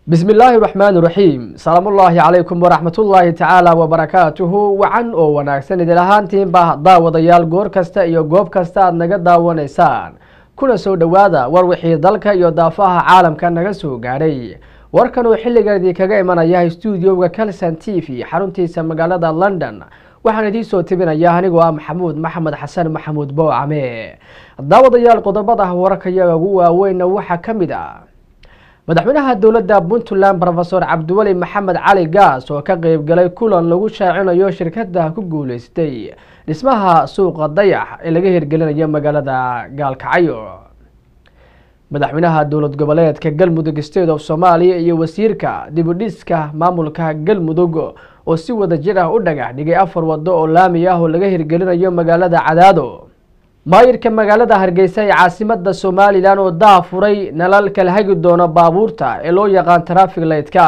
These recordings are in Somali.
bismi illaahi raxmaani raxiim salaamullaahi calaykum waraxmatullaahi tacaala wabarakaatuhu wacan oo wanaagsan idin ahaantiinba daawadayaal goor kasta iyo goob kasta aad naga daawanaysaan kuna soo dhowaada war wixii dalka iyo daafaha caalamka naga soo gaadhay warkan oo xilligan idinkaga imanaya stuudioga calson t v xaruntiisa magaalada london waxaan idiin soo tebinaya anigoo ah maxamuud maxamed xasan maxamuud boocame daawadayaal qodobada wararkayaga ugu waaweynna waxaa ka mid ah madaxweynaha dowladda puntland rofesor cabdiweli maxamed cali gaas oo ka qeybgalay kulan lagu shaacinayo shirkada ku guuleystay dhismaha suuqa dayax ee laga hirgelinayo magaalada gaalkacyo madaxweynaha dowlad goboleedka galmudug state of soomaaliya iyo wasiirka dibudhiska maamulka galmudug oo si wada jir ah u dhagax dhigay afar wado oo laami ah oo laga hirgelinayo magaalada cadaado maayirka magaalada hargeysa ee caasimada somalilan oo daa furay nalal kala hagi doono baabuurta ee loo yaqaan trafig lightka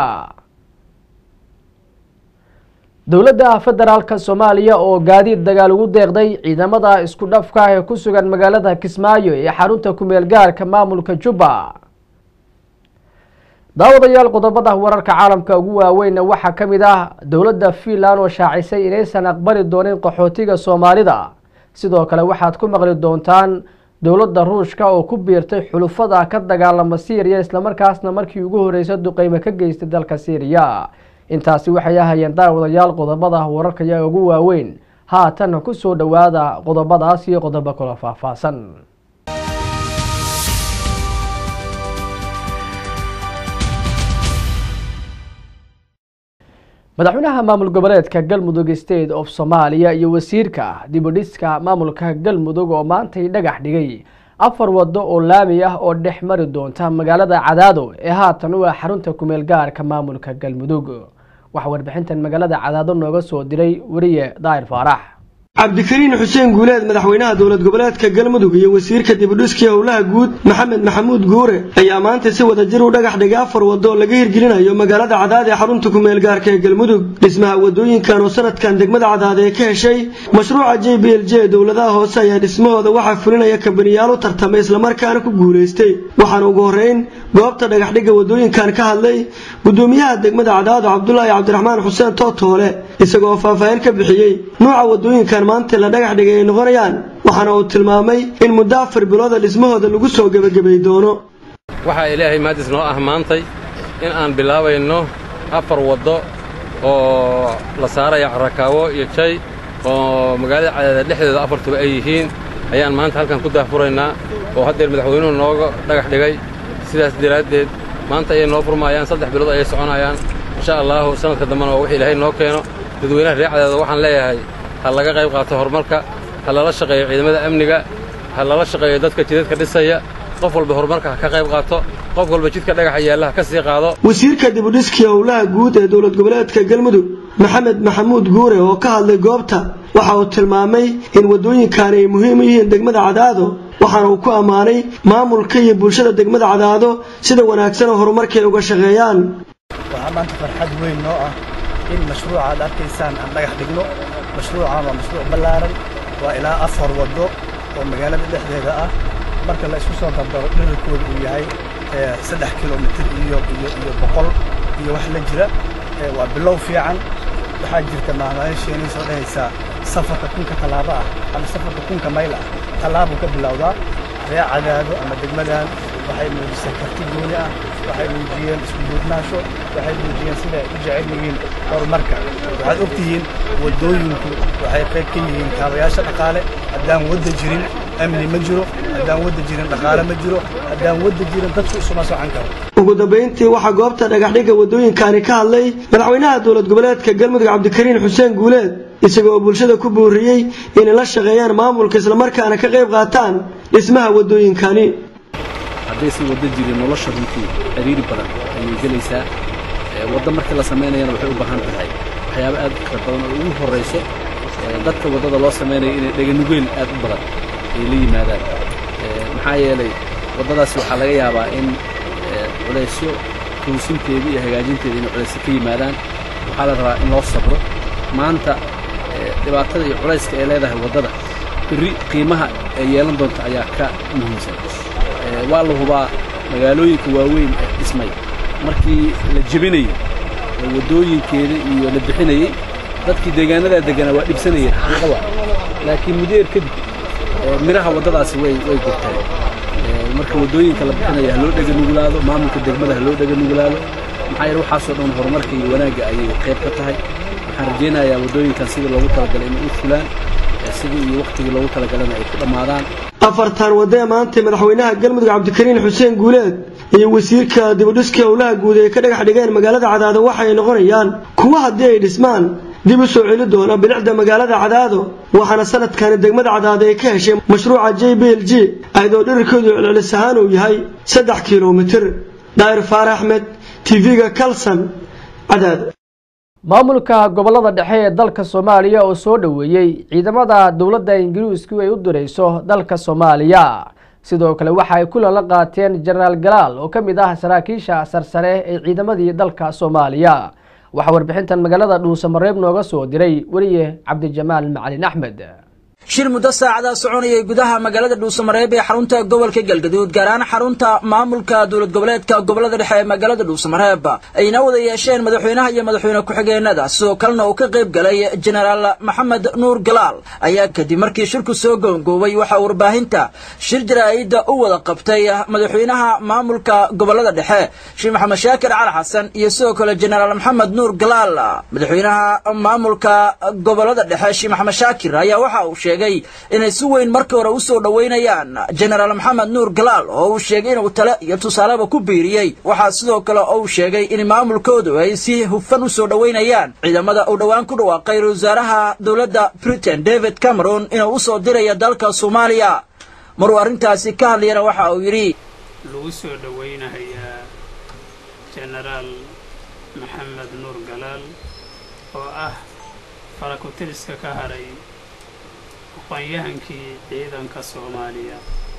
dowladda federaalka soomaaliya oo gaadiid dagaal ugu deeqday ciidamada isku dhafka ah ee ku sugan magaalada kismaayo ee xarunta kumeel gaarka maamulka jubba daawadayaal qodobada wararka caalamka ugu waaweynna waxaa ka mid ah dowladda fiinland oo shaacisay inaysan aqbali doonin qaxootiga soomaalida sidoo kale waxaad ku maqli doontaan dowladda ruushka oo ku biirtay xulufada ka dagaalama syriya islamarkaasna markii ugu horreysay duqeyme ka geystay dalka syriya intaasi waxay ahayeen daawadayaal qodobada wararkayaga ugu waaweyn haatan ku soo dhowaada qodobadaas iyo qodobo kalo faahfaahsan madaxweynaha maamul goboleedka galmudug state of soomaaliya iyo wasiirka dibudhiska maamulka galmudug oo maantay dhagax dhigay afar wado oo laami ah oo dhex mari doonta magaalada cadaado ee haatan u ah xarunta kumeel gaarka maamulka galmudug waxaa warbixintan magaalada cadaado nooga soo diray weriye daahir faarax cabdikariin xuseen guuleed madaxweynaha dowlad goboleedka galmudug iyo wasiirka dibudhiskii howlaha guud maxamed maxamuud guure ayaa maanta si wada jir u dhagax dhigay afar wado oo laga hirgelinayo magaalada cadaad ee xarunta kumeel gaarka ee galmudug dhismaha wadooyinkan oo sanadkan degmada cadaad ee ka heshay mashruuca j b l j dowladaha hoose ayaa dhismahooda waxaa fulinaya kabaniyaal u tartamay islamarkaana ku guulaystay waxaana ugu horreyn goobta dhagaxdhigga wadooyinkan ka hadlay gudoomiyaha degmada cadaado cabdulaahi cabdiraxmaan xuseen tootoole isagoo faahfaahin ka bixiyey nuuca wadooyinkan maanta la dhagax dhigay ay noqonayaan waxaana uu tilmaamay in muddo afar bilooda dhismahooda lagu soo gebagabay doono waxaa ilaahay maadis noo ah maantay in aan bilaabayno afar waddo oo la saaraya carakaawo iyo jay oo magaalada cadaada dhexdeeda afartuba ay yihiin ayaan maanta halkan ku daahfuraynaa oo haddeer madaxweynuhu nooga dhagax dhigay sidaas daraaddeed maanta ayay noo furmaayaan saddex bilood ayay soconayaan insha allaahu sanadka dambena waa wix ilaahay noo keeno dadweynaha reer cadaada waxaan leeyahay ha laga qayb qaato horumarka ha lala shaqeeyo ciidamada amniga ha lala shaqeeyo dadka jidadka dhisaya qof walba horumarka ha ka qayb qaato qof walba jidka dhagaxa yaalla ha ka sii qaado wasiirka dibudhiskii howlaha guud ee dowlad goboleedka galmudug maxamed maxamuud guure oo ka hadlay goobta waxa uu tilmaamay in waddooyinkaani ay muhiim u yihiin degmada cadaado waxaana uu ku ammaanay maamulka iyo bulshada degmada cadaado sida wanaagsan oo horumarkay uga shaqeeyaan waxaa maanta farxad weyn noo ah in mashruuca aad arkaysaan aan dhagax dhigno mashruucan waa mashruuc ballaaran waa ilaa afar waddo oo magaalada dhexdeeda ah marka la isku soo dardaro dherarkooda uu yahay saddex kilomitir iyo iyo iyo boqol iyo wax la jira waa bilow fiican waxaa jirta maamaayaasheenii soo dhahaysaa safarka kunka tallaabo ah ama safarka kunka mayl ah tallaabuu ka bilowdaa ree cadaado ama degmadan waxay muujisay karti gooni ah waxay muujiyeen isku duubnaasho waxay muujiyeen siday u jecel yihiin horumarka waxaad og tihiin waddooyinku waxay qayb ka yihiin kaabayaasha dhaqaale haddaan wadda jirin amni ma jiro haddaan wadda jirin dhaqaale ma jiro haddaan wadda jirin dadku isuma socan karo ugu dambayntii waxaa goobta dhagaxdhigga waddooyinkaani ka hadlay madaxweynaha dowlad goboleedka galmudug cabdikariin xuseen guuleed isaga oo bulshada ku booriyey inay la shaqeeyaan maamulka islamarkaana ka qayb qaataan dhismaha waddooyinkani haddaysan waddo jirin nolosha runtii ciriiri badan ayay gelaysaa waddo markii la samaynayana waxay u baahan tahay waxyaabo aad u kala badan oo ugu horrayso dadka waddada loo samaynayo inay dheganugeel aad u badan ay la yimaadaan maxaa yeelay waddadaasi waxaa laga yaabaa in culaysyo toosinteeda iyo hagaajinteeda inay culaysyo ka yimaadaan waxaa la rabaa in loo sabro maanta dhibaatada iyo culayska ay leedahay waddada berri qiimaha ay yeelan doonta ayaa ka muhiimsan waa la hubaa magaalooyinka waaweyn ee dhismay markii la jebinayo oo waddooyinkeeda iyo la bixinayey dadkii deegaanadaa degganaa waa dhibsanayeen xaqiiqa waa laakiin mudeer kadib midhaha waddadaasi way way gurteen marka waddooyinka la bixinaya ha loo dhega nugulaado maamulka degmada ha loo dhega nugulaado maxaa yeele waxaasoo dhan horumarka iyo wanaagga ayay qayb ka tahay waxaan rajaynayaa waddooyinkan sidii loogu talagalay inay u fulaan sidii iyo wakhtigii loogu talagalana ay ku dhammaadaan afartan waddo ee maantay madaxweynaha galmudug cabdikariin xuseen guuleed iyo wasiirka dibudhiska howlaha guud ee ka dhagax dhigeen magaalada cadaado waxay noqonayaan kuwa haddii ay dhismaan dib u soo celi doona bilicda magaalada cadaado waxaana sanadkani degmada cadaado ay ka heshay mashruuca j b l g ayadoo dhirirkoodu celcelis ahaan uu yahay saddex kilomitir daa'ir faarax axmed tv-ga kalson cadaado maamulka gobolada dhexe ee dalka soomaaliya oo soo dhoweeyey ciidamada dowladda ingiriisku ay u dirayso dalka soomaaliya sidoo kale waxa ay kulan la qaateen jenaraal galaal oo ka mid ah saraakiisha sarsare ee ciidamadii dalka soomaaliya waxaa warbixintan magaalada dhuusamareeb nooga soo diray weriye cabdijamaal macalin axmed shir muddo saacadaa soconayay gudaha magaalada dhuusamareeb ee xarunta gobolka galgaduud gaar ahaan xarunta maamulka dowlad goboleedka gobolada dhexe ee magaalada dhuusamareeb ayna wada yeesheen madaxweynaha iyo madaxweyne ku-xigeenada sidoo kalena uu ka qayb galay jenaraal maxamed nuur galaal ayaa kadib markii shirku soo goongoobay waxaa warbaahinta shir jaraa'ida u wada qabtay madaxweynaha maamulka gobolada dhexe sheekh maxamed shaakir cali xasan iyo sidoo kale jenaraal maxamed nuur galaal madaxweynaha maamulka gobolada dhexe sheekh maxamed shaakir ayaa waxa uu sheegay inay si weyn markii hore u soo dhoweynayaan jenaraal maxamed nuur galaal oo uu sheegay inuu tale iyo tusaaleba ku biiriyey waxaa sidoo kale uu sheegay in maamulkoodu ay si hufan u soo dhoweynayaan ciidamada uu dhowaan ku dhawaaqay ra wasaaraha dowladda britain david cameron inuu u soo diraya dalka soomaaliya maruu arrintaasi ka hadlayana waxa uu yidhi lagu soo dhoweynahayaa jenaraal maxamed nuur galaal oo ah farakutiriska ka haray aqoon-yahankii ciidanka soomaaliya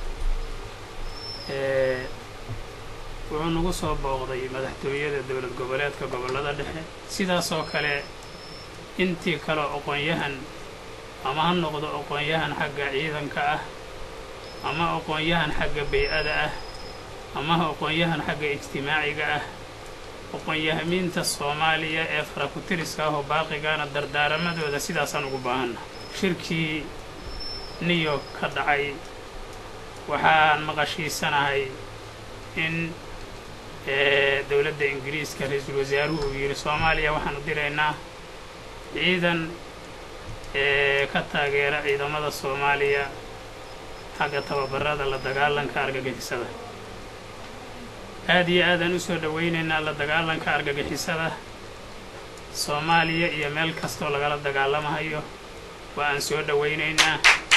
ee wuxuu nagu soo booqday madaxtooyada dowlad goboleedka gobollada dhexe sidaasoo kale intii kaleo aqoon-yahan ama ha noqdo aqoon-yahan xagga ciidanka ah ama aqoon-yahan xagga bay-ada ah ama aqoon-yahan xagga ijtimaaciga ah aqoon-yahamiinta soomaaliya ee farakutiriska ah oo baaqigaana dardaaramadooda sidaasaan ugu baahanna shirkii new york ka dhacay waxaan maqashiisanahay in dowladda ingiriiska ra-iisul wasaaruhu uu yidhi soomaaliya waxaanu diraynaa ciidan ka taageera ciidamada soomaaliya xagga tababarada la dagaalanka argagixisada aad iyo aadaan u soo dhowaynaynaa la dagaalanka argagixisada soomaaliya iyo meel kastoo lagala dagaalamahayo waa aan soo dhowaynaynaa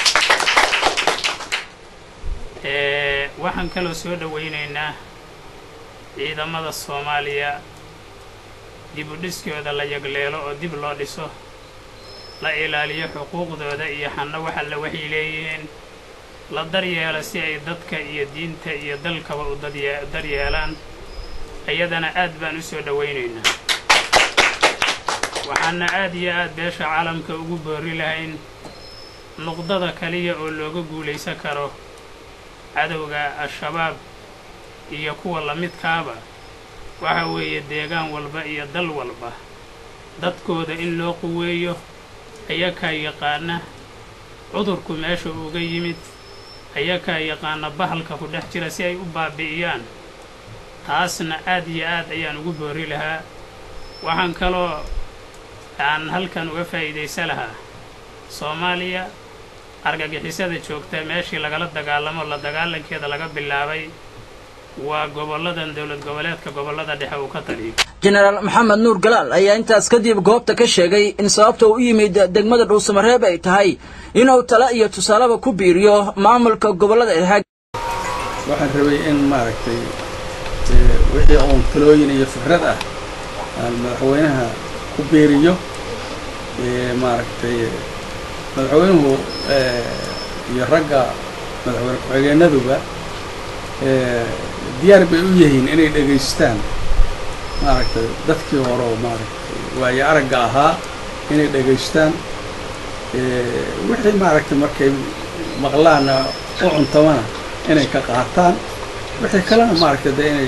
waxaan kaloo soo dhowaynaynaa ciidamada soomaaliya dib u dhiskooda la yagleelo oo dib loo dhiso la ilaaliyo xuquuqdooda iyo xanno waxa la waxay leeyihiin la daryeelo si ay dadka iyo diinta iyo dalkaba u daryeelaan iyadana aad baan u soo dhowaynaynaa waxaana aad iyo aad beesha caalamka ugu boori lahayn nuqdada kaliya oo looga guulaysan karo cadowga al-shabaab iyo kuwa lamidkaaba waxa weeye deegaan walba iyo dal walba dadkooda in loo quweeyo ayakaa yaqaana cudurku meesha uga yimid ayakaa yaqaana bahalka ku dhex jira si ay u baabi'iyaan taasna aad iyo aad ayaan ugu boori lahaa waxaan kaloo aan halkan uga faa'iidaysa lahaa soomaaliya argagixisada joogta meeshii lagala dagaalamo la dagaalankeeda laga bilaabay waa gobolladan dowlad goboleedka gobollada dhexe uu ka taliyo jenaraal maxamed nuur galaal ayaa intaas kadib goobta ka sheegay in sababta uu u yimid degmada dhuusamareeb ay tahay inuu tale iyo tusaaleba ku biiriyo maamulka gobollada dhexe waxaan rabay in maaragtay wixii uun talooyin iyo fikrad ah aan madaxweynaha ku beeriyo maaragtay madaxweynuhu iyo ragga madaxweyne ku-xigeenaduba diyaar bay u yihiin inay dhegaystaan maaragtay dadkii hore oo maaragtay waayo aragga ahaa inay dhegaystaan wixii maaragtay markay maqlaana u cuntamana inay ka qaataan wixii kalena maaragtay dee inay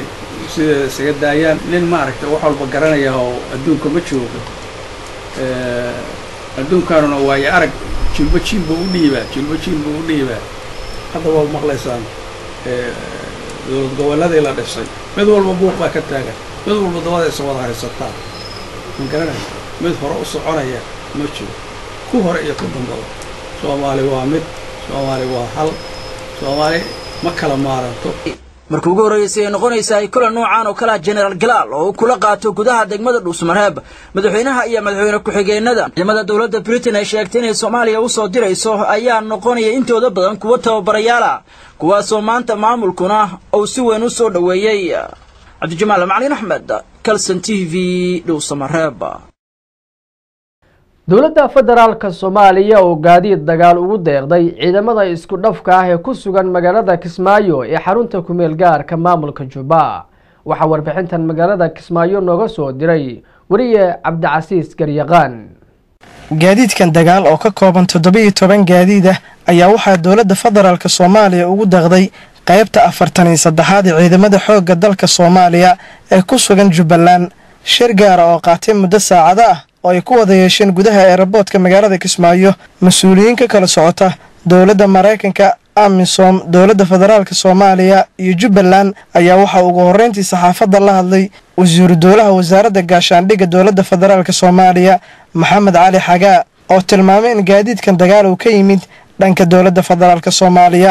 sideeda isaga daayaan nin maaragtay wax walba garanaya oo adduunka ma joogo adduunkaanuna waayo arag jilbo jiilba u dhiibaa jilbo jiilba u dhiibaa hadda waa maqlaysaan dowlad gobolladii la dhisay mid walba buuq baa ka taagan mid walba dabada isa wada haysataa ma garanaya mid hore u soconaya ma jiro ku hore iyo ku dambaba soomaali waa mid soomaali waa hal soomaali ma kala maaranto markii ugu horreysay ay noqonaysaa kulan noocaan oo kale ah generaal galaal oo uu kula qaato gudaha degmada dhuusmareeb madaxweynaha iyo madaxweyne ku-xigeenada ciidamada dowladda britain ay sheegtay inay soomaaliya u soo dirayso ayaa noqonaya intooda badan kuwa tababarayaal ah kuwaasoo maanta maamulkuna uu si weyn u soo dhoweeyey cabdijamaal macalin axmed calson t v dhuusamareeb dowladda federaalka soomaaliya oo gaadiid dagaal ugu deeqday ciidamada isku dhafka ah ee ku sugan magaalada kismaayo ee xarunta kumeel gaarka maamulka jubba waxaa warbixintan magaalada kismaayo nooga soo diray weriye cabdicasiis garyaqaan gaadiidkan dagaal oo ka kooban toddoba-iyo toban gaadiid ah ayaa waxaa dowladda federaalka soomaaliya ugu deeqday qaybta afartan iyo saddexaad ee ciidamada xoogga dalka soomaaliya ee ku sugan jubbaland shir gaara oo qaatay muddo saacado ah oo ay ku wada yeesheen gudaha eeraboodka magaalada kismaayo mas-uuliyiin ka kala socota dowladda maraykanka amisom dowladda federaalka soomaaliya iyo jubbaland ayaa waxaa ugu horreyntii saxaafadda la hadlay wasiiru dowlaha wasaaradda gaashaandhigga dowladda federaalk soomaaliya maxamed cali xagaa oo tilmaamay in gaadiidkan dagaal uu ka yimid dhanka dowladda federaalk soomaaliya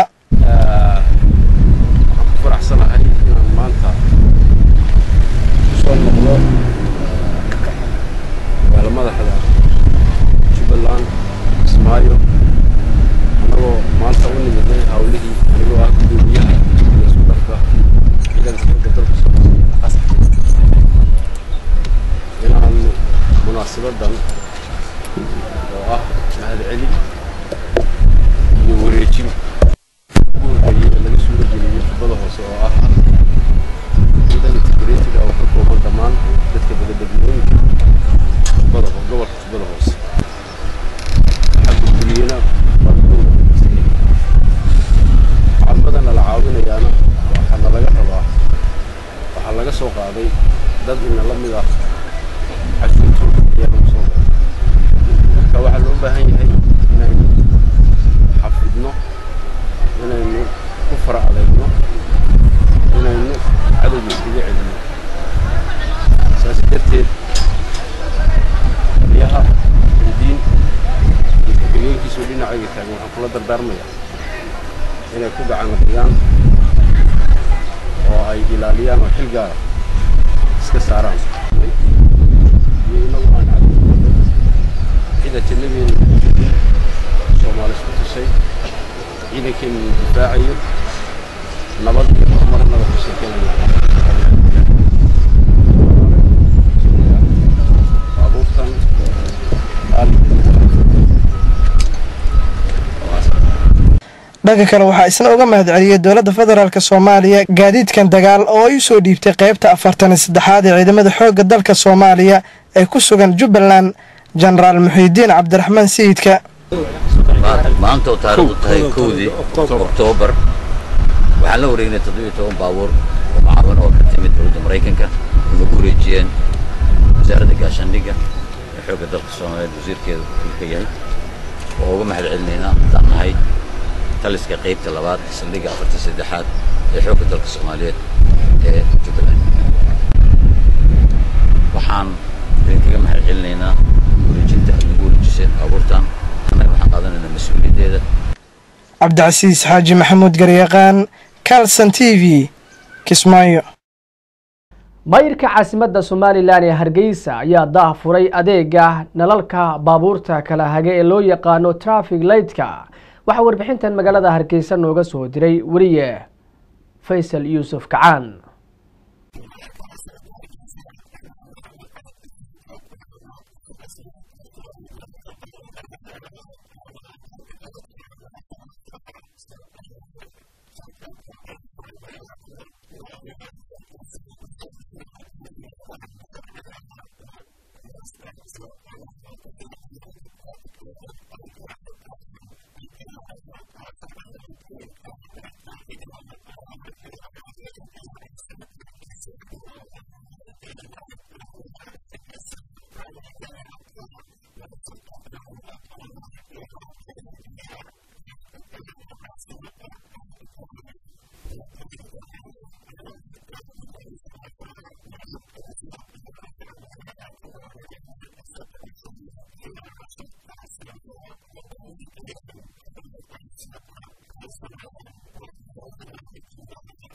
madaxda jubbaland kismaayo annagoo maanta u nimidnay hawlihii anigoo ah gudoomiyaha iyo isku dharka ciidanka xooga dalka soomaaliya qasab inaan munaasabadan oo ah mahadcelin iyo wareejin ugu horreeyey ee laga suuro geliyey jubbada hoose oo ah ciidan integratiga oo ka kooban dhammaan dadka badabadlooyinka gobolka jubbada hoose waxaa gudguliyena caalmadana la caawinayaana waxaana laga rabaa waxaa laga soo qaaday dad ina la mid ah cashuurtooda ayaa lagu soo qaaday marka waxaa loo baahan yahay inaynu xafidno inaynu ku fara adeegno inaynu cadowga iskaga celino saas darteed yaha diin iyo ku-xigeenkiisu dhinacayga taagan waxaan kula dardaarmayaa inay ku gacan dhigaan oo ay ilaaliyaan oo xil gaara iska saaraan iyo inagu aan cadowda cida jannadeena ku jirin soomaali isku tusay ciidankeenu difaacayo nabad iyo horumarnada ku sheekeynaya baabuurtan dhanka kale waxaa isna uga mahadceliyey dowladda federaalk soomaaliya gaadiidkan dagaal oo ay u soo dhiibtay qaybta afartan iyo saddexaad ee ciidamada xoogga dalka soomaaliya ee ku sugan jubbaland jenaraal muxiidiin cabdiraxmaan sayidka maanta oo taariikhdu tahay kowdii oktoobar waxaan la wareegnay toddobiyo toban baabuur oo macaawan oo ka timid dowladda maraykanka oo nagu wareejiyeen wasaaradda gaashaandhigga ee xoogga dalka soomaaliyeed wasiirkeeda ka yahay oo uga mahad celinaynaa haddaan nahay taliska qaybta labaad saldhigga afartan saddexaad ee xoogga dalka soomaaliyeed ee jubbaland waxaan idinkaga mahad celinaynaa wareejinta aad nagu wareejiseen baabuurtan annaga waxaan qaadanaynaa mas-uuliyaddeeda cabdicasiis xaaji maxamuud garyaqaan calson t v kismaayo mayirka caasimadda somalilan ee hargeysa ayaa daah furay adeega nalalka baabuurta kala hage ee loo yaqaano trafig lightka waxaa warbixintan magaalada hargeysa nooga soo diray weriye faysal yuusuf kacaan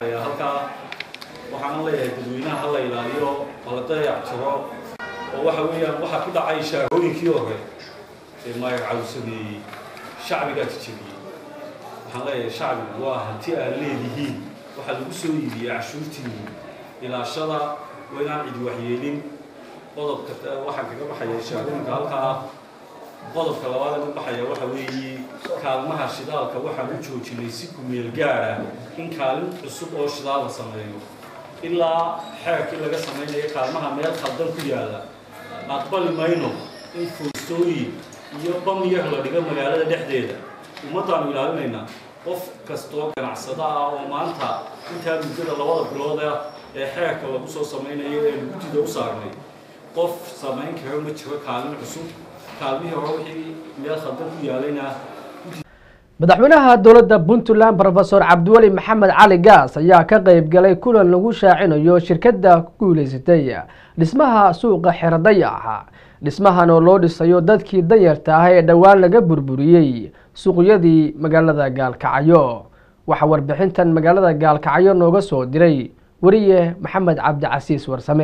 halkaa waxaan leeyahay dadweynaha ha la ilaaliyo hala dayac tiro oo waxa weeyaan waxaa ku dhacay shaagooyinkii hore ee maayar cawsameeyey shacbigaa tijabiyey waxaan leeyahay shacbigu waa hanti aad leedihiin waxaa lagu soo iibiyey cashuurtiinni ilaashada waa inaan cidi waxyeelin qodobka waxaan kaga baxaya shaagooyinka halkaa ah qodobka labaad ee u baxaya waxa weeye kaalmaha shidaalka waxaan u joojinay si ku meel gaara in kaalin cusub oo shidaal la sameeyo ilaa xeerkii laga samaynayo kaalmaha meel khaldan ku yaalla aqbali mayno in foostooyin iyo bamyar la dhigo magaalada dhexdeeda ummaddaanu ilaalinaynaa qof kastoo ganacsada ah oo maanta intaa muddada labada bilood ah ee xeerka lagu soo samaynayo ee guddida u saarnay qof samayn karo ma jiro kaalin cusub kaalmihii hore wixii meel khaldan ku yaalayna madaxweynaha dowladda puntland rofesor cabdiweli maxamed cali gaas ayaa ka qeyb galay kulan lagu shaacinayo shirkadda ku guuleysatay dhismaha suuqa xeradayaxa dhismahan oo loo dhisayo dadkii danyarta ah ee dhowaan laga burburiyey suuqyadii magaalada gaalkacyo waxaa warbixintan magaalada gaalkacyo nooga soo diray weriye maxamed cabdicasiis warsame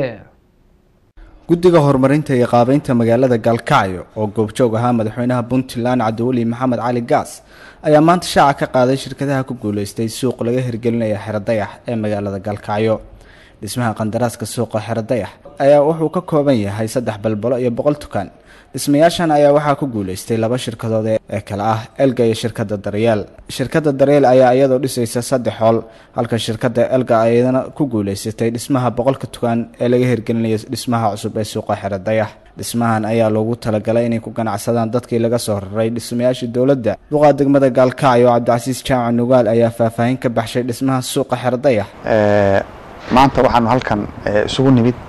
guddiga horumarinta iyo qaabeynta magaalada gaalkacyo oo goobjoog ahaa madaxweynaha puntland cabdiweli maxamed cali gaas ayaa maanta shaaca ka qaaday shirkadaha ku guuleystay suuq laga hirgelinaya xeradayax ee magaalada gaalkacyo dhismaha qandaraaska suuqa xeradayax ayaa wuxuu ka kooban yahay saddex balbalo iyo boqol tukaan dhismayaashan ayaa waxaa ku guuleystay laba shirkadood ee kale ah elga iyo shirkadda daryeel shirkadda daryeel ayaa iyadoo dhisaysa saddex hool halka shirkadda elga ayadana ku guuleysatay dhismaha boqolka tukaan ee laga hirgelinayo dhismaha cusub ee suuqa xeradayax dhismahan ayaa loogu talagalay inay ku ganacsadaan dadkii laga soo raray dhismayaashii dowladda duqaa degmada gaalkacyo cabdicasiis jaamac nugaal ayaa faahfaahin ka baxshay dhismaha suuqa xeradayax maanta waxaanu halkan isugu nimid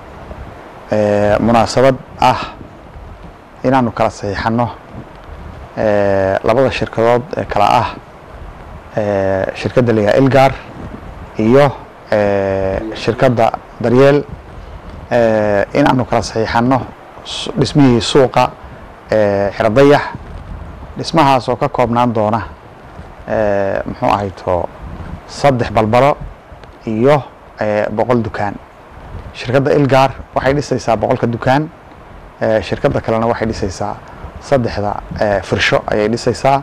munaasabad ah inaanu kala saxiixanno labada shirkadood ee kala ah shirkadda la yahay elgar iyo shirkadda daryeel inaanu kala saxiixanno dhismihii suuqa xeradayax dhismahaas oo ka koobnaan doona muxuu ahayto saddex balbalo iyo boqol dukaan shirkadda elgar waxay dhisaysaa boqolka dukaan shirkadda kalena waxay dhisaysaa saddexda firsho ayay dhisaysaa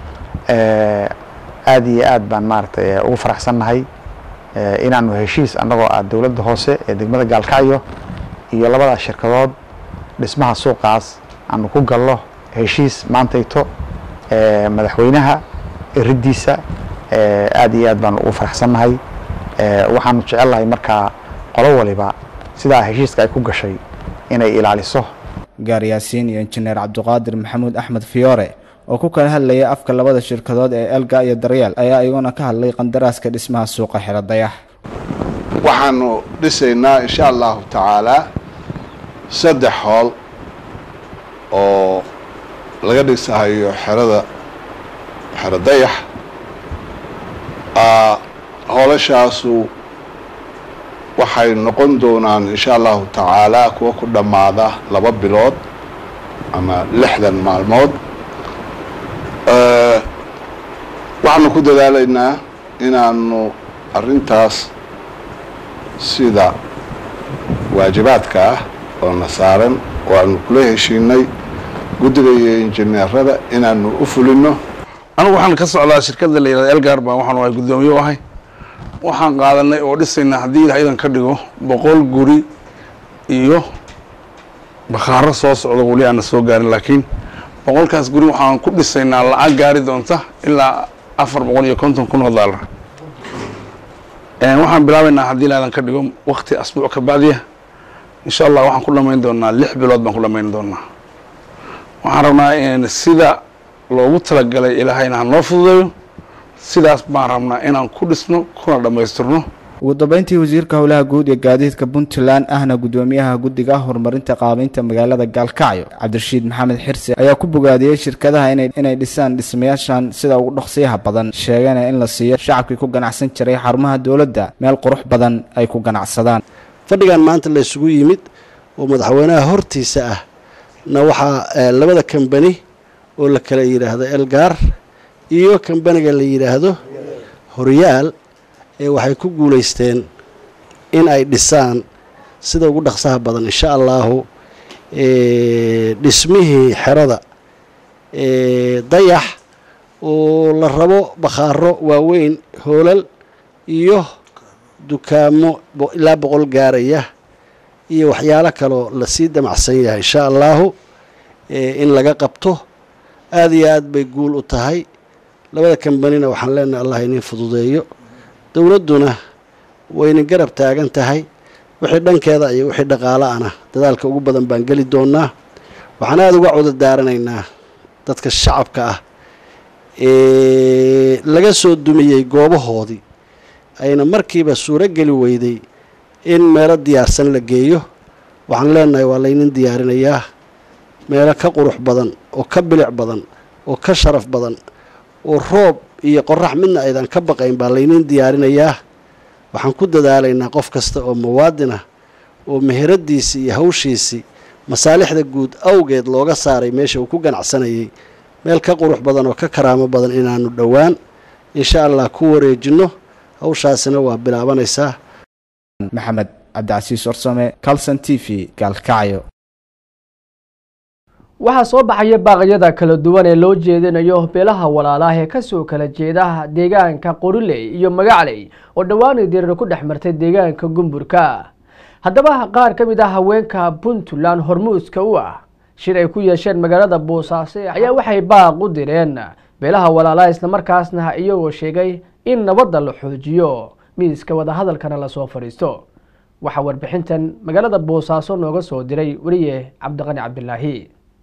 aada iyo aad baan maaragtay ugu faraxsannahay inaanu heshiis annagoo ah dowladda hoose ee degmada gaalkacyo iyo labadaas shirkadood dhismaha suuqaas aanu ku gallo heshiis maantayto madaxweynaha eriddiisa aada iyo aad baanu ugu faraxsannahay waxaanu jecelnahay markaa qolo waliba sidaa heshiiska ay ku gashay inay ilaaliso gaar yaasiin iyo injineer cabdiqaadir maxamuud axmed fiyoore oo ku kala hadlayay afka labada shirkadood ee elga iyo daryeel ayaa iyaguna ka hadlay qandaraaska dhismaha suuqa xeradayax waxaanu dhisaynaa insha allahu tacaalaa saddex hool oo laga dhisahayo xerada xeradayax hoolashaasu waxay noqon doonaan insha allahu tacaalaa kuwa ku dhammaada laba bilood ama lixdan maalmood waxaanu ku dadaalaynaa inaanu arrintaas sida waajibaadka ah oo na saaran oo aanu kula heshiinay guddiga iyo injineerada inaanu u fulino anigu waxaan ka socdaa shirkadda la yihahda elgar baan waxaan ahay guddoomiye u ahay waxaan qaadanay oo dhisaynaa haddii ilaah idan ka dhigo boqol guri iyo bakhaaro soo socda weli aana soo gaarin laakiin boqolkaas guri waxaan ku dhisaynaa lacag gaari doonta ilaa afar boqol iyo konton kun oo daalar waxaan bilaabaynaa haddii ilaah idan ka dhigo wakti asbuuc ka bacdiya insha allah waxaan ku dhamayn doonaa lix bilood baan ku dhamayn doonaa waxaan rabnaa sida loogu talagalay ilaahayna ha noo fududeeyo sidaas baan rabnaa inaan ku dhisno kuna dhammaystirno ugu dambeyntii wasiirka howlaha guud ee gaadiidka puntland ahna guddoomiyaha guddiga horumarinta qaabeynta magaalada gaalkacyo cabdirashiid maxamed xirse ayaa ku bogaadiyey shirkadaha inay dhisaan dhismayaashan sida ugu dhaqsiyaha badan sheegana in la siiyo shacabkii ku ganacsan jiray xarumaha dowladda meel qurux badan ay ku ganacsadaan fadhigan maanta la isugu yimid oo madaxweynaha hortiisa ah na waxaa labada kambani oo la kala yidhaahdo elgaar iyo kambaniga la yidhaahdo horyaal ee waxay ku guulaysteen in ay dhisaan sida ugu dhaqsaha badan insha allaahu dhismihii xerada dayax oo la rabo bakhaaro waaweyn hoolal iyo dukaamo ilaa boqol gaaraya iyo waxyaalo kaloo lasii damacsan yahay insha allaahu in laga qabto aada iyo aad bay guul u tahay labada kambanina waxaan leenahay allah inin fududeeyo dowladduna wayna garab taagan tahay wixii dhankeeda iyo wixii dhaqaala ana dadaalka ugu badan baan geli doonaa waxaan aada uga cuda daaranaynaa dadka shacabka ah ee laga soo dumiyey goobahoodii ayna markiiba suuro geli weyday in meelo diyaarsan la geeyo waxaan leenahay waa laynin diyaarinayaa meelo ka qurux badan oo ka bilic badan oo ka sharaf badan oo roob iyo qorax midna aydan ka baqayn baa laynin diyaarinayaa waxaan ku dadaalaynaa qof kasta oo muwaadin ah oo meheradiisii iyo hawshiisii masaalixda guud awgeed looga saaray meesha uu ku ganacsanayay meel ka qurux badan oo ka karaamo badan inaanu dhowaan insha allah ku wareejinno hawshaasina waa bilaabanaysaa maxamed cabdicasiis warsame calson t v gaalkacyo waxaa soo baxaya baaqyada kala duwan ee loo jeedinayo beelaha walaalaah ee kasoo kala jeeda deegaanka qoriley iyo magacley oo dhowaan dirir ku dhex martay deegaanka gumburka haddaba qaar ka mid ah haweenka puntland hormuudka u ah shir ay ku yeesheen magaalada boosaaso ayaa waxay baaq u direen beelaha walaalaha islamarkaasna iyagoo sheegay in nabadda la xoojiyo miiska wadahadalkana lasoo fadhiisto waxaa warbixintan magaalada boosaaso nooga soo diray weliye cabdiqani cabdilaahi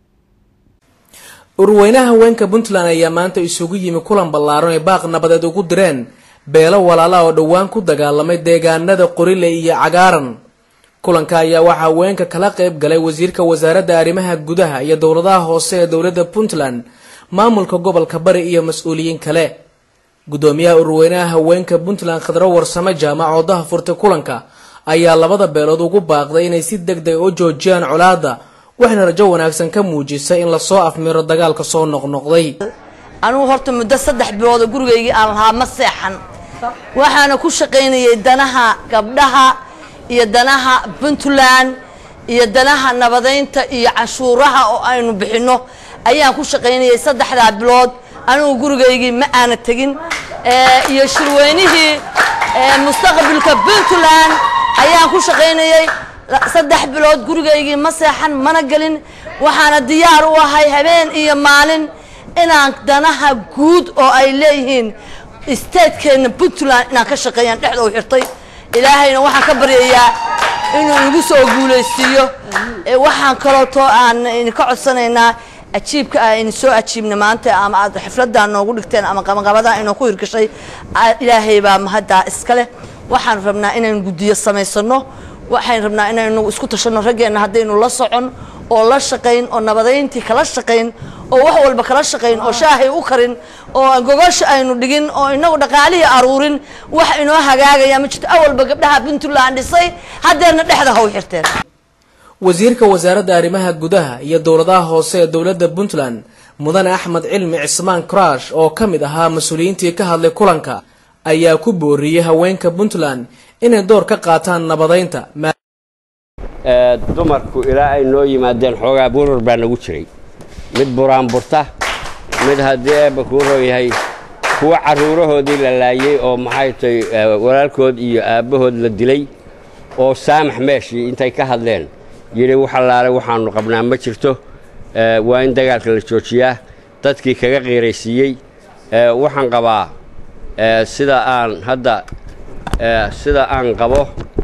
urweynaha haweenka puntland ayaa maanta isugu yimi kulan ballaaran ay baaq nabadeed ugu direen beelo walaala oo dhowaan ku dagaalamay deegaanada qorile iyo cagaaran kulanka ayaa waxaa haweenka kala qayb galay wasiirka wasaaradda arrimaha gudaha iyo dowladaha hoose ee dowladda puntland maamulka gobolka bari iyo mas-uuliyiin kale gudoomiyaha urweynaha haweenka puntland khadro warsame jaamac oo daha furtay kulanka ayaa labada beelood ugu baaqday inay si deg deg u joojiyaan colaadda waxayna rajo wanaagsan ka muujisay in lasoo afmiro dagaalka soo noqnoqday anugu horta muddo saddex biloodoo gurigaygii aan lahaa ma seexan waxaana ku shaqaynayay danaha gabdhaha iyo danaha puntland iyo danaha nabadaynta iyo canshuuraha oo aynu bixinno ayaan ku shaqaynayay saddexdaa bilood anigu gurigaygii ma aana tegin iyo shirweynihii mustaqbalka puntland ayaan ku shaqaynayay saddex bilood gurigaygii ma seexan mana gelin waxaana diyaar u ahay habeen iyo maalin inaan danaha guud oo ay leeyihiin statekeenna puntland inaan ka shaqeeyaan dhexda u xirtay ilaahayna waxaan ka baryayaa inuu igu soo guulaysiiyo waxaan kalootoo aan idinka codsanaynaa ajiibka ah idin soo ajiibna maanta ama aad xifladaa noogu dhigteen ama qabaqabadaa inoo ku hirgashay ilaahay baa mahaddaa iska leh waxaan rabnaa inaynu guddiyo samaysano waxaan rabnaa inaynu isku tashanno raggeenna haddaynu la socon oo la shaqayn oo nabadayntii kala shaqayn oo wax walba kala shaqayn oo shaahay u karin oo gogosha aynu dhigin oo inagu dhaqaalihii aruurin wax inoo hagaagaya ma jirto awalba gabdhaha puntland dhisay haddeerna dhexda haw xirteen wasiirka wasaaradda arrimaha gudaha iyo dowladaha hoose ee dowladda puntland mudane axmed cilmi cismaan crash oo ka mid ahaa mas-uuliyiintii ka hadlay kulanka ayaa ku booriyey haweenka puntland inay door ka qaataan nabadaynta dumarku ilaa ay noo yimaadeen xoogaa burur baa nagu jiray mid buraanburta mid haddii eebba kuu rooyahay kuwa carruurahoodii la laayey oo maxay tay walaalkood iyo aabbahood la dilay oo saamax meeshii intay ka hadleen yidhi wax allaale waxaannu qabnaa ma jirto waa in dagaalka la joojiyaa dadkii kaga qiiraysiiyey waxaan qabaa sida aan hadda sida aan qabo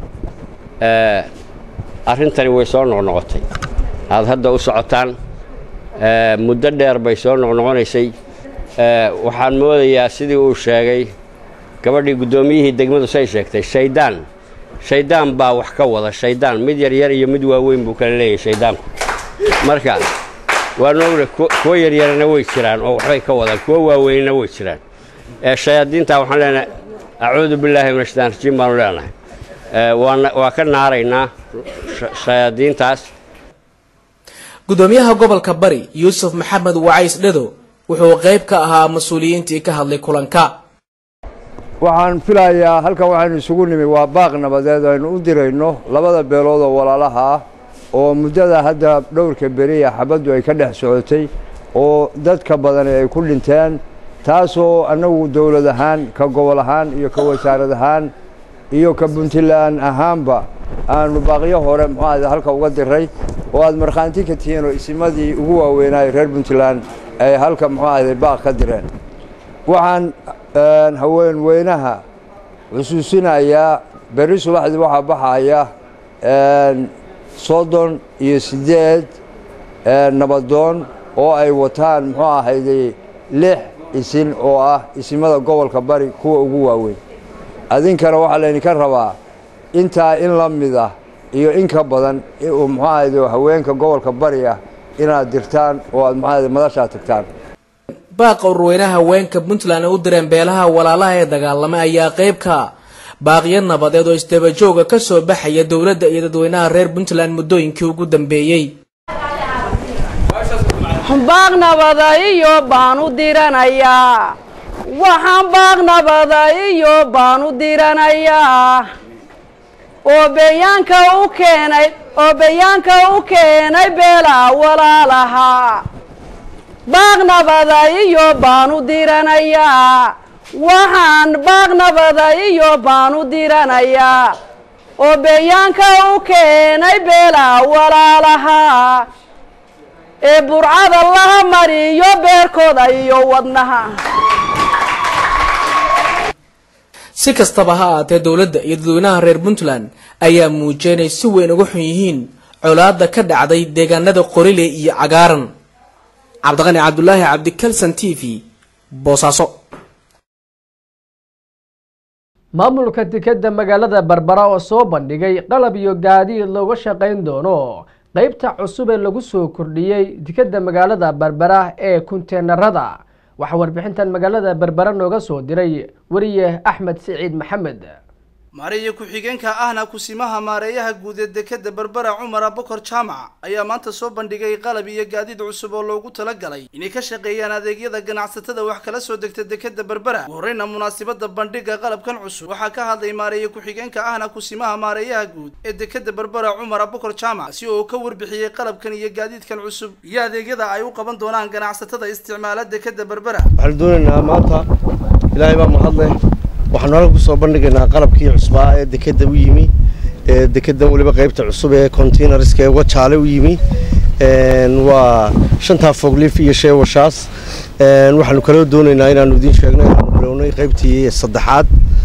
arrintani way soo noqnoqotay aad hadda u socotaan muddo dheer bay soo noqnoqonaysay waxaan moodayaa sidii uu sheegay gabadhii guddoomiyihii degmadu say sheegtay shaydaan shaydaan baa wax ka wada shaydaan mid yaryar iyo mid waaweyn buu kala leeyahay shaydaanku marka waanu ogna kuwo yaryarana way jiraan oo waxbay ka wadaan kuwo waaweynna way jiraan shayaadiinta waxaan leenahay acuudu billaahi min ashaytaan rajiim baanu leenahay waa ka naaraynaa shayaadiintaas gudoomiyaha gobolka bari yuusuf maxamed wacays dhado wuxuu qayb ka ahaa mas-uuliyiintii ka hadlay kulanka waxaan filayaa halkan waxaynu isugu nimi waa baaq nabadeed aynu u dirayno labada beelood oo walaalaha ah oo muddada hadda dhowrka beriya xabaddu ay ka dhex socotay oo dadka badani ay ku dhinteen taasoo annagu dowlad ahaan ka gobol ahaan iyo ka wasaarad ahaan iyo ka puntland ahaanba aanu baaqyo hore muxuu ahayde halka uga diray oo aad markhaanti ka tihiin oo isimadii ugu waaweynaayo reer puntland ay halka muxuu ahayde baaq ka direen waxaan haween weynaha xusuusinayaa berri subaxdii waxaa baxaya soddon iyo siddeed nabadoon oo ay wataan muxuu ahayde lix isin oo ah isimada gobolka bari kuwa ugu waaweyn adinkana waxaa laydinka rabaa intaa in la mid ah iyo in ka badan muxuu ahayde haweenka gobolka bari ah inaad dirtaan oo aad muxuu ahayde madashaa tagtaan baaqa urweynaha haweenka puntland ay u direen beelaha walaalaha ee dagaalamay ayaa qayb ka baaqyo nabadeed oo isdabajooga ka soo baxaya dowladda iyo dadweynaha reer puntland muddooyinkii ugu dambeeyey baaq nabada iyo baan u diranayaa waxaan baaq nabada iyo baan u diranayaa oo bayaanka u keenay oo bayaanka u keenay beelaha walaalaha baaq nabada iyo baan u diranayaa waxaan baaq nabada iyo baan u diranayaa oo bayaanka u keenay beelaha walaalaha ee burcada laha mariyo beerkooda iyo wadnaha si kastaba ha ahaatee dowladda iyo dadweynaha reer puntland ayaa muujiyay inay si weyn uga xun yihiin colaadda ka dhacday deegaanada qorile iyo cagaaran cabdiqani cabdulaahi cabdikalsan t v boosaaso maamulka dekedda magaalada berbera oo soo bandhigay qalab iyo gaadiid looga shaqayn doono qeybta cusub ee lagu soo kordhiyey dekedda magaalada berbera ee kunteenarada waxaa warbixintan magaalada berbera nooga soo diray weriye axmed siciid maxamed maareeye ku-xigeenka ahna kusimaha maareeyaha guud ee dekeda berbera cumar abokor jaamac ayaa maanta soo bandhigay qalab iyo gaadiid cusub oo loogu talagalay inay ka shaqeeyaan adeegyada ganacsatada wax kala soo degta dekeda berbera ugu horreyna munaasabada bandhiga qalabkan cusub waxaa ka hadlay maareeye ku-xigeenka ahna kusimaha maareeyaha guud ee dekeda berbera cumar abokor jaamac si oo ka warbixiyey qalabkan iyo gaadiidkan cusub iyo adeegyada ay u qaban doonaan ganacsatada isticmaala dekeda berbera waxaan doonaynaa maanta ilaahay baa mahadleh waxaan halka kusoo bandhigaynaa qalabkii cusbaa ee dekeda u yimi ee dekedan weliba qaybta cusub ee containerska ee wajaale u yimi waa shantaa foglif iyo shee washaas waxaanu kaloo doonaynaa inaanu idiin sheegno inaanu bilownay qaybtii saddexaad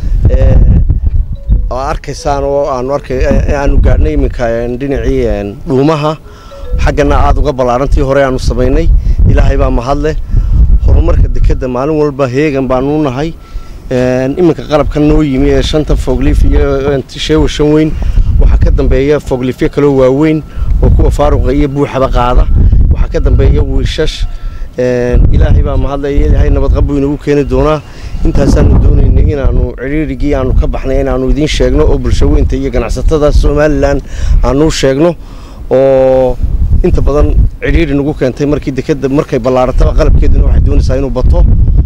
oo arkaysaan oo aanu arkay aanu gaadhnay iminka dhinacii dhuumaha xaggana aada uga ballaarantii hore aanu samaynay ilaahay baa mahadleh horumarka dekeda maalin walba heegan baanu nahay iminka qalabka noo yimi ee shanta foglif iyo sheewa shan weyn waxaa ka dambeeya foglifyo kaloo waaweyn oo kuwa faaruqa iyo buuxaba qaada waxaa ka dambeeya wiishash ilaahay baa mahadlaya ilaahay nabadqab buu inagu keeni doonaa intaasaanu doonaynay inaanu cidhiirigii aanu ka baxnay inaanu idiin sheegno oo bulsho weynta iyo ganacsatada somalilan aanu sheegno oo inta badan cidhiiri nagu keentay markii dekeda markay ballaarataba qalabkeeduna waxay doonaysaa inuu bato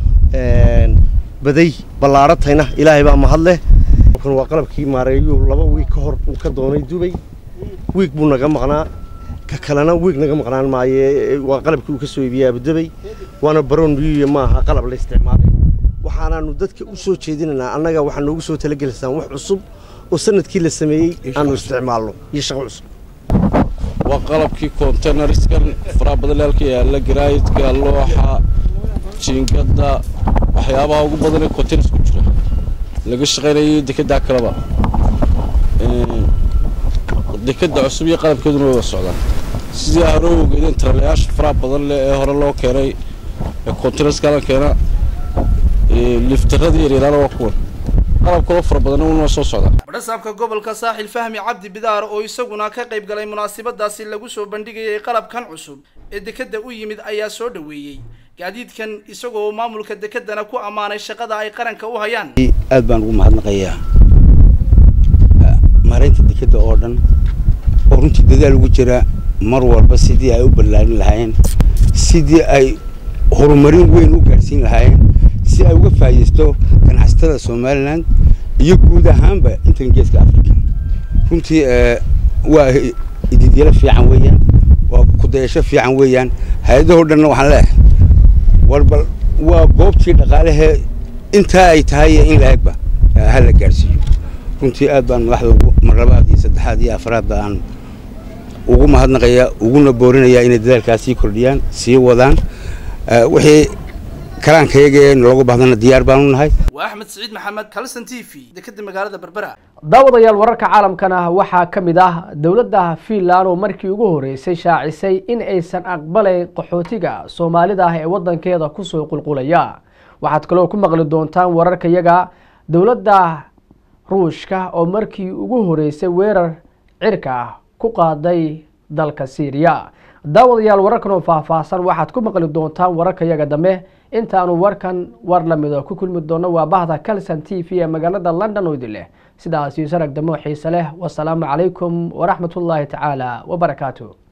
baday ballaaratayna ilaahay baa mahadleh kan waa qalabkii maareeyuu laba wiig ka hor uu ka doonay dubay wiig buu naga maqnaa ka kalena wiig naga maqnaan maaye waa qalabkii uu ka soo iibiyey abudabay waana baroon biyuya maaha qalab la isticmaalay waxaanaanu dadka u soo jeedinaynaa annaga waxaa noogu soo talagelaysaan wax cusub oo sanadkii la sameeyey aanu isticmaalno iyo shaqo cusub waa qalabkii containerskan faraha badalaalka yaalla garaayidka looxa jiingada waxyaabaha ugu badan ee containers ku jira laga shaqaynayay dekedaa kaleba dekeda cusub iyo qalabkeeduna way wada socdaan sidii hore u ogeedeen taralayaasha faraha badan leh ee hore loo keenay ee containerska la keena liftaradii yaryaraana waa kuwan qalab kaloo fara badanna wunoo soo socdaa badhasaabka gobolka saaxil fahmi cabdi bidaar oo isaguna ka qayb galay munaasabadaasi lagu soo bandhigayay qalabkan cusub ee dekeda u yimid ayaa soo dhoweeyey gaadiidkan isagoo maamulka dekedana ku ammaanay shaqada ay qaranka u hayaan aad baan ugu mahadnaqayaa maaraynta dekeda oo dhan oo runtii dadaal ugu jira mar walba sidii ay u ballaarin lahaayeen sidii ay horumarin weyn u gaadhsiin lahaayeen si ay uga faa'iidaysto ganacsatada somalilan iyo guud ahaanba intan geeska africa runtii waa ididyalo fiican weeyaan waa kudayasho fiican weeyaan hay-adahoo dhanna waxaan leeyahay war bal waa goobtii dhaqaalehee intaa ay tahay iyo in la-egba ha la gaadhsiiyo runtii aad baan madaxda ugu mar labaad iyo saddexaad iyo afraadba aan ugu mahadnaqaya uguna boorinayaa inay dadaalkaas sii kordhiyaan sii wadaan wixii kalaankayaga ee loogu baahdana diyaar baanu nahay waa axmed siciid maxamed kalson t v dekeda magaalada berbera daawadayaal wararka caalamkana waxaa ka mid ah dowladda fiinland oo markii ugu horeysay shaacisay in aysan aqbalayn qaxootiga soomaalida ah ee wadankeeda kusoo qulqulaya waxaad kaloo ku maqli doontaan wararka yaga dowladda ruushka oo markii ugu horeysay weerar cirka ah ku qaaday dalka syriya daawadayaal wararkan oo faahfaahsan waxaad ku maqli doontaan wararka yaga dambe intaanu warkan war lamida ku kulmi doono waa bahda calson t v ee magaalada london oo idin leh sidaas iyo sarag damo xiise leh wasalaamu calaykum waraxmatullaahi tacaala wabarakaatu